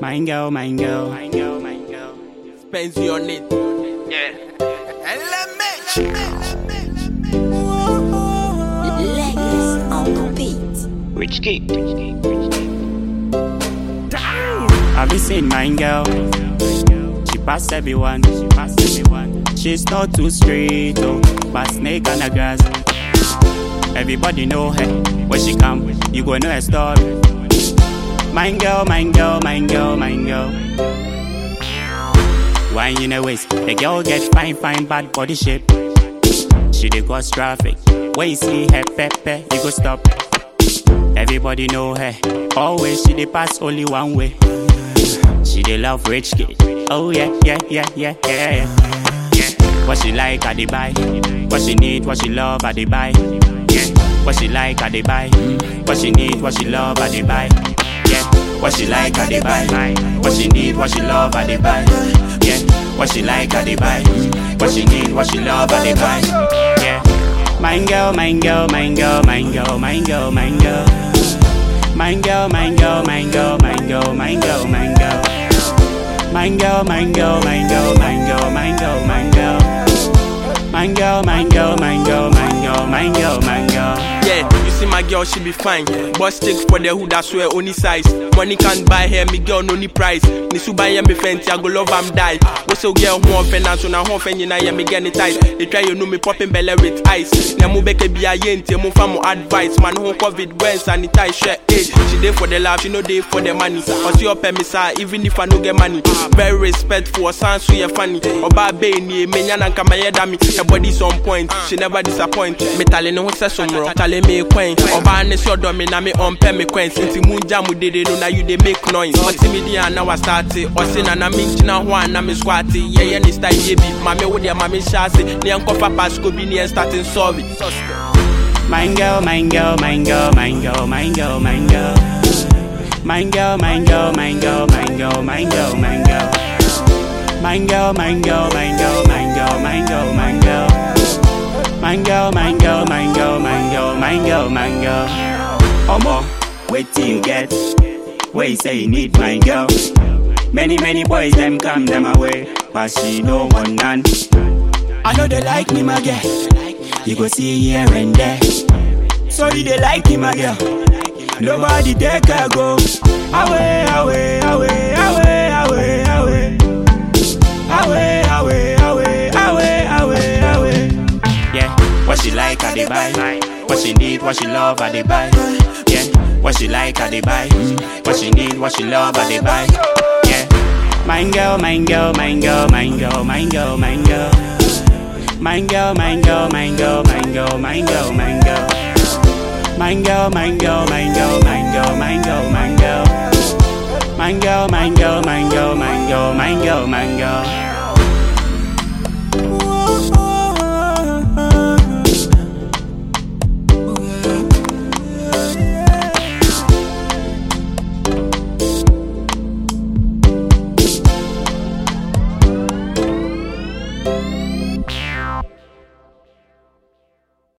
mine girl, mine girl, mine girl, mine girl. Spends you on it. Legs on the beat. Rich Kid. Have you seen mine girl? She pass everyone, she pass everyone. She's not too straight, oh, but snake on the grass. Everybody know her. When she come, you go know her story. Mine girl, mine girl, mine girl, mine girl. Wine in a waist, the girl get fine, fine, bad body shape. She dey cause traffic. When you see her pepper, you go stop. Everybody know her. Always she dey pass only one way. She dey love rich kid. Oh yeah, yeah, yeah, yeah, yeah, yeah. yeah. What she like, I dey buy. What she need, what she love, I dey buy. Yeah. What she like, I dey buy. What she need, what she love, I dey buy. Yeah. What she like, I dey buy. What she need, what she love, I dey buy. Yeah. What she like, I dey buy. What she need, what she love, I dey buy. Yeah. Mine girl, mine girl, mine girl, mine girl, mine girl, mine girl. Mine girl, mine girl, mine girl, mine girl, mine girl, mine girl. Mine girl, mine girl, mine girl, mine girl, mine girl, mine girl. Mine girl, mine girl, mine girl, mine girl, mine girl, mine girl. Yeah, you see my girl, she be fine. But stick for the hood, I swear, only size. Money can't buy her, me girl, no need price. Nisu buy me fenty, I go love am die. What's your girl, one finance, on a home fan, you know, me get it tight. They try, you know, me popping belly with ice. Nemu beke be a yenti, mo famu advice. Man, who COVID, when sanitize, share it. She dey for the love, she no dey for the money. Or see your permisa, even if I no get money. Very respectful, sounds so you funny. Oba be ni, me nyana kama yedami. Her body's on point, she never disappoint. Me tale no se sumro, tale me kwen. Oba ne so do me na me on pe me kwen. Sinti munja mu dede no na you dey make noise. Oti me di na wa start it. Osi na na me nchina ho na me squat it. Yeah yeah ni style ye bi. Mame wo dia mame shase. Ni enkofa pasco bi ni en starting sorry. Mine girl, mine girl, mine girl, mine girl, mine girl, mine girl. Mine girl, mine girl, mine girl, mine girl, mine girl, mine girl. Mine girl, mine girl, mine girl, mine girl, mine girl, mine girl. Mine girl, mine girl, mine girl, mine girl, mine girl, mine girl. Omo, wait till you get where you say you need mine girl. Many, many boys them come them away, but she no want none. I know they like me, my girl. You go see here and there. Sorry, they like me, my girl. Nobody take her go. Away, away, away, away, away, away. Away, away, away, away, away, away. Yeah, what she like, I dey buy. What she need, what she love, I dey buy. Yeah, what she like, I dey buy. What she need, what she love, I dey buy. Yeah, mine girl, mine girl, mine girl, mine girl, mine girl, mine girl. Mine girl, mine girl, mine girl, mine girl, mine girl, mine girl. Mine girl, mine girl, mine girl, mine girl, mine girl, mine girl. Mine girl, mine girl, mine girl, mine girl, mine girl, mine girl.